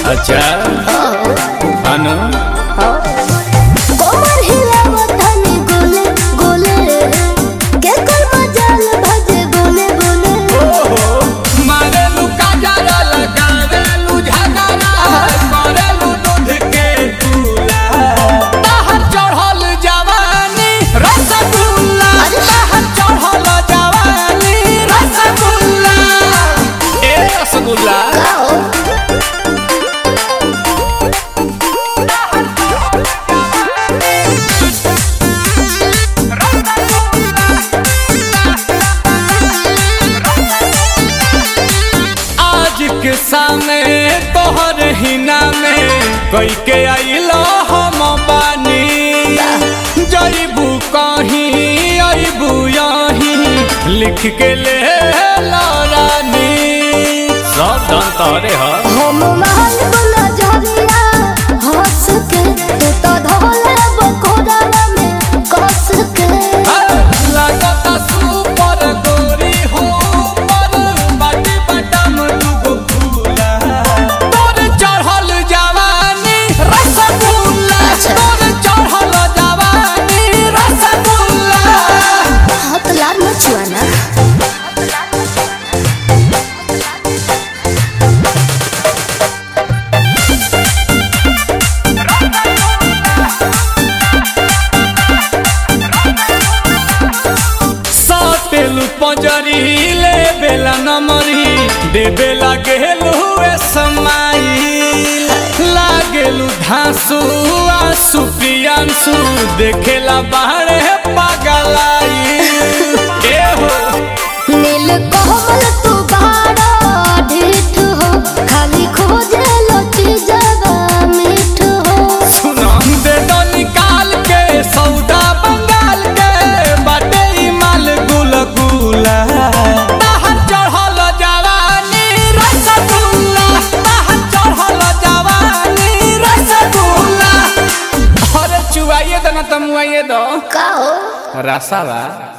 अच्छा अनु कोमर हिलावत हनी गोले गोले के कर मजाल भजे बोले बोले मारेलू काजरा लगावेलू झगड़ा करेलू दूध के चूल्हा बाहर चढ़ल जवानी रसगुल्ला बाहर चढ़ल जवानी रसगुल्ला ए रसगुल्ला आज के सामने तोहर हिना में कई के आइलो हम बानी जईबू कहीं अबू यहीं लिख के ले रानी सब धन तोहरे ह हम महल बुला झरिया हंस के तू तो धोले बकोड़ा में कस के लगता सुपर गोरी हो पर बाटी बटम दुगो फूला तोर चढ़ल जवानी रसगुल्ला तोर चढ़ल जवानी रसगुल्ला हाथ लाल मचुआना सातेलु पंजरी ले बेला नमरी दे बेला गेलु ए समाई लागेलु धांसु आसु प्रियांसु देखेला बाहरे पागलाई ए हो नील कोमल तू बाड़ा ढीठ हो खाली खोजे लो चीजवा मीठ हो सुना दे दो निकाल के सौदा बंगाल के बाटे ई माल गुल गुला बाहर चढ़ल जवानी रसगुल्ला बाहर चढ़ल जवानी रसगुल्ला अरे चुआइए दो ना तमुआइए दो का हो रसावा